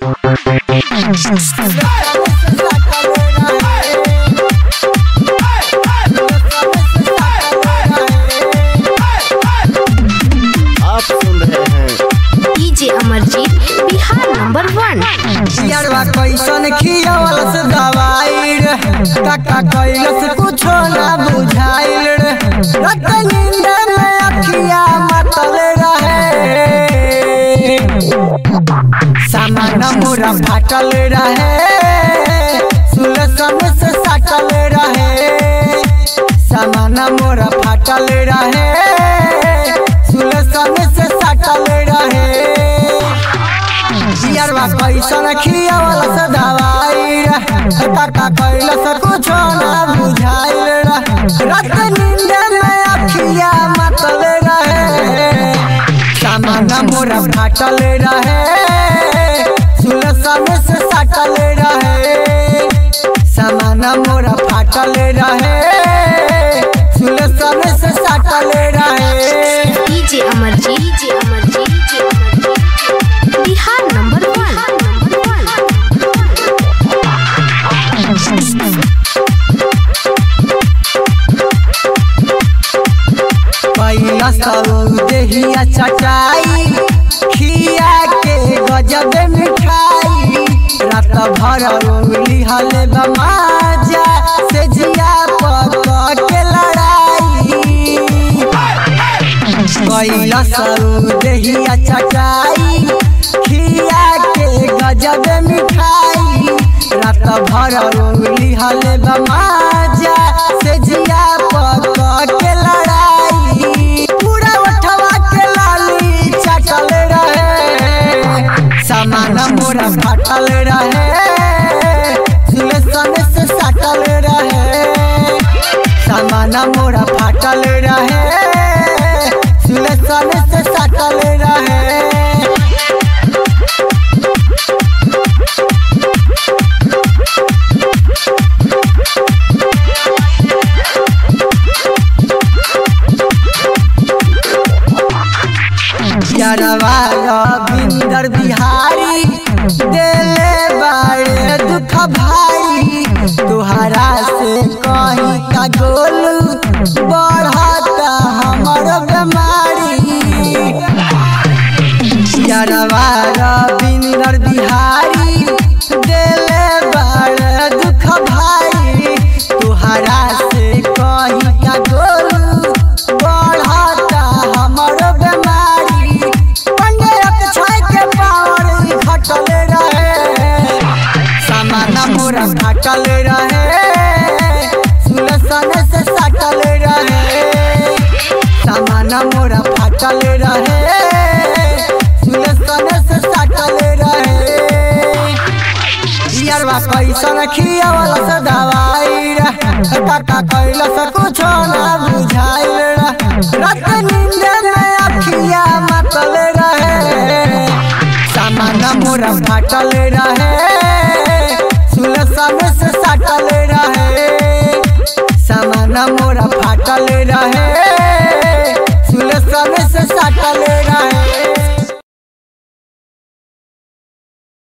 आप सुन रहे हैं DJ Amarjeet Bihar number one यारवा कैसन खियावल से दवाई रे काका कैलस कुछो ना बुझाइल रे रात नींद में अखिया मतल रहे सामान मोरा फाटल रहे सुलसन से साटल रहे सामान मोरा फाटल रहे सुलसन से साटल रहे जियरवा कैसन खियावल से दवाई रे काका कैलस कुछो ना बुझाइल रे रात नींद में अखिया मतल रहे सामान मोरा फाटल रहे सुलसन से साटल रहे सामान मोरा फाटल रहे सुलसन से साटल रहे DJ Amarjeet DJ Amarjeet Bihar number one पहिला सब देहिया चटाई खिया के गजब मिठाई रात भर उंगली हले बमाजा से जिया पक के लड़ाई पहिला सब देहिया चटाई खिया के गजब मिठाई रात भर उंगली हले बमाजा से जिया पक के लड़ाई पूरा उठवा के लाली चटल रहे सामान मोरा फाटल रहे सुलेसन से सटल रहे सामान मोरा फाटल रहे सुलेसन से सटल रहे यारवा रविंदर बिहारी देले बाड़े दुख भाई तुहरा से कहीं का गोलू बढ़ता हमर बीमारी यारवा रविंदर बिहारी देले बाड़े दुख भाई तुहरा से कहीं का गोलू बढ़ता हमर बीमारी पंडे छाय के पावर घटल रहे सामान मोरा घटल रहे सुलसन से सटल रहे सामान मोरा फाटल रहे सुलसन से सटल रहे यारवा कैसन खियावल से दवाई रे काका कैलस कुछो ना बुझाइल रे रात नींद में अखिया मतल रहे सामान मोरा फाटल रहे सुलसन से सटल